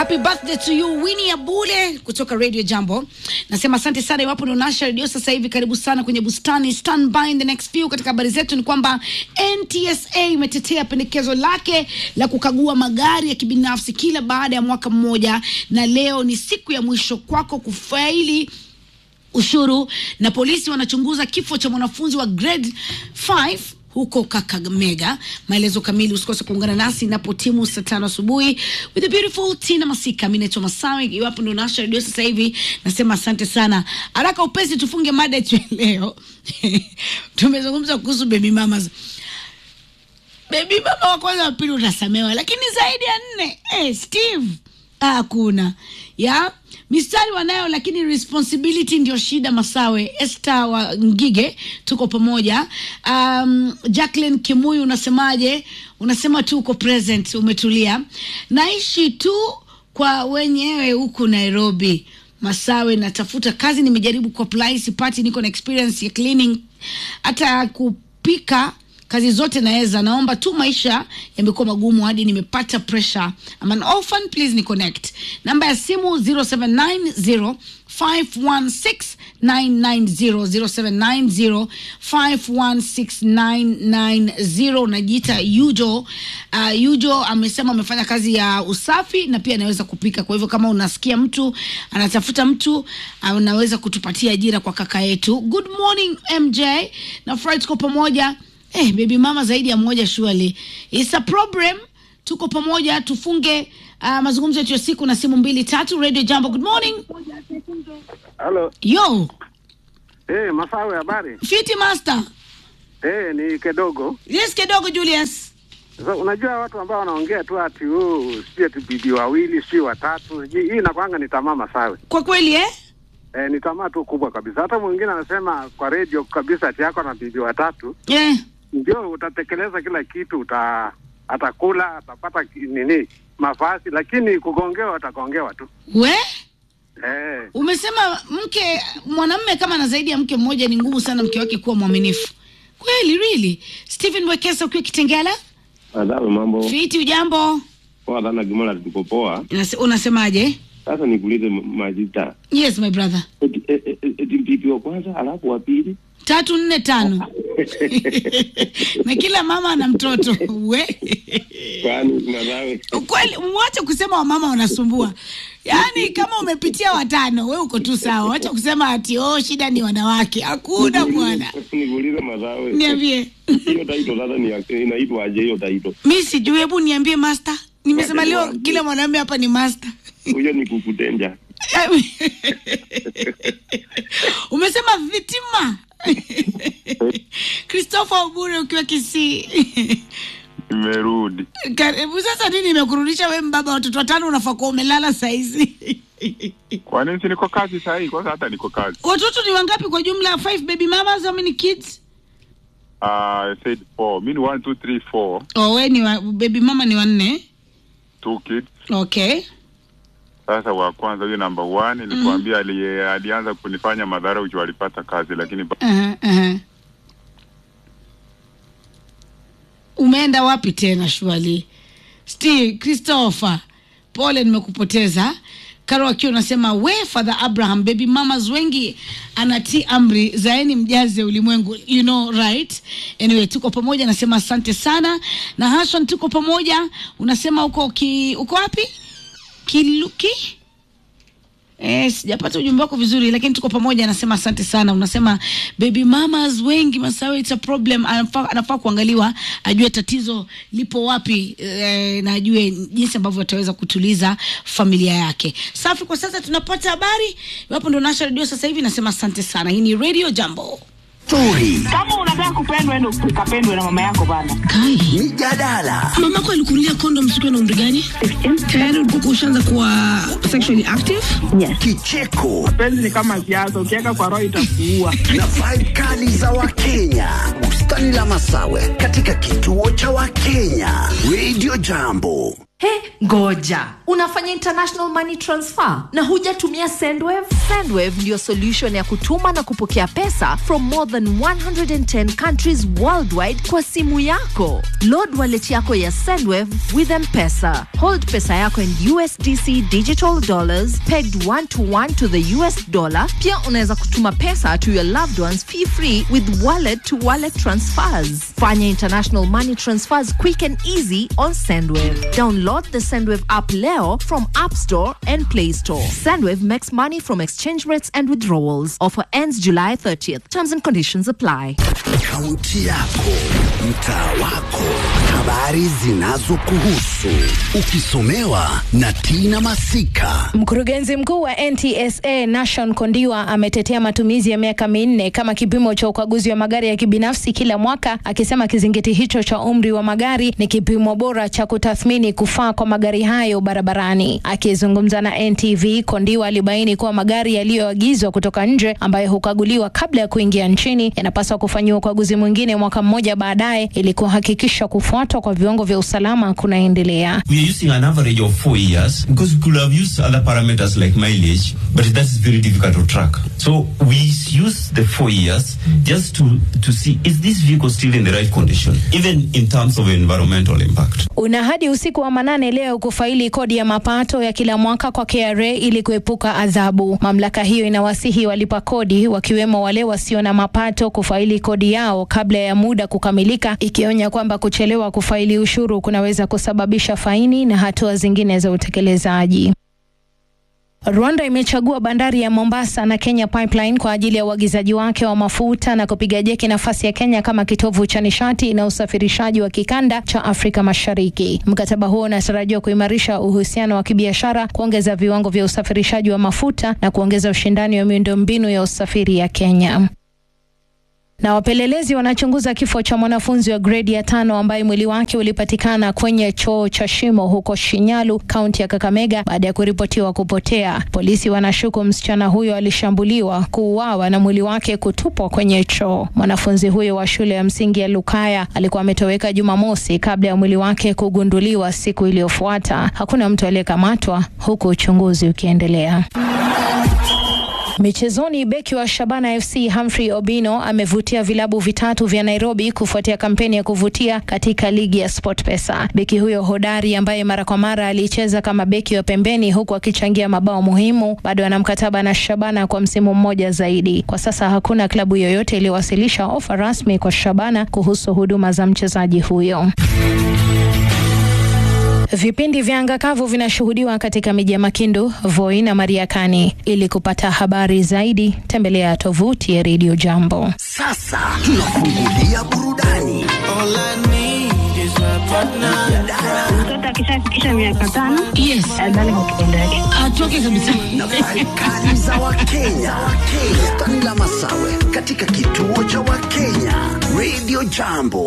Happy birthday to you Winnie Abule kutoka Radio Jambo. Nasema asante sana iwapo ndio nasha radio sasa hivi, karibu sana kwenye bustani. Stand by in the next few. Katika habari zetu ni kwamba NTSA imetetea pendekezo lake la kukagua magari ya kibinafsi kila baada ya mwaka mmoja, na leo ni siku ya mwisho kwako kufaili ushuru, na polisi wanachunguza kifo cha mwanafunzi wa grade 5 huko Kakamega. Maelezo kamili usikose kuungana nasi inapo timu saa tano asubuhi with the beautiful Tina Masika. Mimi naitwa Masawe, iwapo ndio nasha redio sasa hivi, nasema asante sana. Haraka upesi, tufunge mada yetu ya leo. Tumezungumza kuhusu baby mamas. Baby mama wa kwanza wa pili utasamewa, lakini zaidi ya nne, eh, Steve hakuna ya mistari wanayo, lakini responsibility ndio shida. Masawe Esther wa Ngige, tuko pamoja. Um, Jacqueline Kimuyu, unasemaje? Unasema tu uko present, umetulia. Naishi tu kwa wenyewe huku Nairobi. Masawe, natafuta kazi, nimejaribu kuapply sipati, niko na experience ya cleaning, hata kupika kazi zote naweza, naomba tu, maisha yamekuwa magumu hadi nimepata pressure. I'm an orphan, please ni connect. Namba ya simu 0790 516 990 0790 unajiita Yujo. Uh, Yujo amesema amefanya kazi ya usafi na pia anaweza kupika. Kwa hivyo kama unasikia mtu anatafuta mtu, anaweza kutupatia ajira kwa kaka yetu. Good morning MJ, nafurahi tuko pamoja. Eh, baby mama zaidi ya mmoja surely. It's a problem. Tuko pamoja tufunge uh, mazungumzo yetu ya siku na simu mbili tatu. Radio Jambo, good morning. Halo. Yo, Eh, Masawe habari? Fiti Master. Eh, ni kidogo. Yes, kidogo Julius. So, unajua watu ambao wanaongea tu ati oh, sijui ati bibi wawili, sijui watatu. sijui- Hii inakwanga ni tamaa Masawe. Kwa kweli eh? Eh, ni tamaa tu kubwa kabisa. Hata mwingine anasema kwa radio kabisa ati yako na bibi watatu, Eh. ndio utatekeleza kila kitu, uta atakula, atapata ki- nini mavazi, lakini kugongewa atagongewa tu. We? Eh, Umesema mke mwanamume kama na zaidi ya mke mmoja ni ngumu sana mke wake kuwa mwaminifu. Kweli really? Stephen Wekesa ukiwa Kitengela? Adawe mambo Fiti ujambo? poa sana Gimola, tuko poa. Unase- Unasemaje? Sasa nikuulize M- Majita, Yes my brother. eti e- e- e- eti mpipi wa kwanza alafu wa pili tatu nne tano na kila mama ana mtoto we kwani nawe kweli mwache kusema wamama wanasumbua yaani kama umepitia watano we uko tu sawa wacha kusema ati oh shida ni wanawake hakuna bwana nikuulize Masawe, niambie hiyo taito sasa ni ya- inaitwa aje hiyo taito? mi sijui hebu niambie master nimesema leo kila mwanaume hapa ni master Huyo ni kukutenja. umesema vitima christopher obure ukiwa kisii Nimerudi. karibu sasa nini imekurudisha we mbaba watoto watano unafaa kuwa umelala saizi Kwa nini si niko kazi saa hii? Kwanza hata niko kazi. watoto ni wangapi kwa jumla five baby mamas how many kids Uh, I said four. Mi ni one, two, three, four. oh, we ni wa, baby mama ni wanne Two kids. okay Sasa wa kwanza huyo number one nilikwambia ali, alianza kunifanya madhara uju alipata kazi lakini ba- uh-huh, uh-huh. umeenda wapi tena shwali steve christopher pole nimekupoteza karo akiwa unasema we father abraham baby mamas wengi anatii amri zaeni mjaze ulimwengu you know right anyway tuko pamoja nasema asante sana na hashan tuko pamoja unasema uko ki, uko wapi kiluki Eh, sijapata ujumbe wako vizuri lakini tuko pamoja anasema asante sana unasema baby mamas wengi masawe it's a problem anafaa, anafaa kuangaliwa ajue tatizo lipo wapi eh, na ajue jinsi ambavyo ataweza kutuliza familia yake safi kwa sasa tunapata habari iwapo ndo nasha redio sasa hivi nasema asante sana hii ni radio jambo Story, kama unataka kupendwa ende ukapendwe na mama yako bana kai mijadala, mamako alikunulia kondom siku na umri gani tayari ulikuwa ushaanza kuwa sexually active kicheko penzi ni kama siasa ukiweka kwa roho itakuua na vibe kali za Wakenya. Bustani la Masawe katika kituo cha Wakenya. Radio Jambo. He, ngoja unafanya international money transfer na hujatumia sendwave sendwave ndiyo solution ya kutuma na kupokea pesa from more than 110 countries worldwide kwa simu yako load wallet yako ya sendwave with mpesa hold pesa yako in usdc digital dollars pegged one to one to the us dollar pia unaweza kutuma pesa to your loved ones fee free with wallet to wallet transfers fanya international money transfers quick and easy on sendwave download the sendwave app leo from app store and play store sendwave makes money from exchange rates and withdrawals offer ends july 30th terms and conditions apply Kaunti yako, mtaa wako, habari zinazokuhusu, ukisomewa na Tina Masika. Mkurugenzi mkuu wa NTSA Nashon Kondiwa ametetea matumizi ya miaka minne kama kipimo cha ukaguzi wa magari ya kibinafsi kila mwaka, akisema kizingiti hicho cha umri wa magari ni kipimo bora cha kutathmini kufaa kwa magari hayo barabarani. Akizungumza na NTV, Kondiwa alibaini kuwa magari yaliyoagizwa kutoka nje ambayo hukaguliwa kabla ya kuingia nchini yanapaswa kufanyiwa ukaguzi mwingine mwaka mmoja baadaye ili kuhakikisha kufuatwa kwa viwango vya usalama kunaendelea. We are using an average of four years because we could have used other parameters like mileage, but that is very difficult to track. So we use the four years just to, to see is this vehicle still in the right condition, even in terms of environmental impact. Una hadi usiku wa manane leo kufaili kodi ya mapato ya kila mwaka kwa KRA ili kuepuka adhabu. Mamlaka hiyo inawasihi walipa kodi wakiwemo wale wasio na mapato kufaili kodi yao kabla ya muda kukamilika, ikionya kwamba kuchelewa kufaili ushuru kunaweza kusababisha faini na hatua zingine za utekelezaji. Rwanda imechagua bandari ya Mombasa na Kenya Pipeline kwa ajili ya uagizaji wake wa mafuta na kupiga jeki nafasi ya Kenya kama kitovu cha nishati na usafirishaji wa kikanda cha Afrika Mashariki. Mkataba huo unatarajiwa kuimarisha uhusiano wa kibiashara, kuongeza viwango vya usafirishaji wa mafuta na kuongeza ushindani wa miundombinu ya usafiri ya Kenya na wapelelezi wanachunguza kifo cha mwanafunzi wa gredi ya tano ambaye mwili wake ulipatikana kwenye choo cha shimo huko Shinyalu, kaunti ya Kakamega baada ya kuripotiwa kupotea. Polisi wanashuku msichana huyo alishambuliwa, kuuawa na mwili wake kutupwa kwenye choo. Mwanafunzi huyo wa shule ya msingi ya Lukaya alikuwa ametoweka Jumamosi kabla ya mwili wake kugunduliwa siku iliyofuata. Hakuna mtu aliyekamatwa huku uchunguzi ukiendelea. Michezoni, beki wa Shabana FC Humphrey Obino amevutia vilabu vitatu vya Nairobi kufuatia kampeni ya kuvutia katika ligi ya SportPesa. Beki huyo hodari ambaye mara kwa mara alicheza kama beki wa pembeni huku akichangia mabao muhimu, bado ana mkataba na Shabana kwa msimu mmoja zaidi. Kwa sasa hakuna klabu yoyote iliyowasilisha ofa rasmi kwa Shabana kuhusu huduma za mchezaji huyo. Vipindi vya anga kavu vinashuhudiwa katika miji ya Makindu, Voi na Mariakani. Ili kupata habari zaidi, tembelea tovuti ya Radio Jambo. Sasa tunafungulia burudani. Mtoto akishafikisha miaka tano Yes, adhani kwa kitendo yake. atoke kabisa. Nafasi kali za Wakenya. Bustani la Masawe katika kituo cha Wakenya Radio Jambo.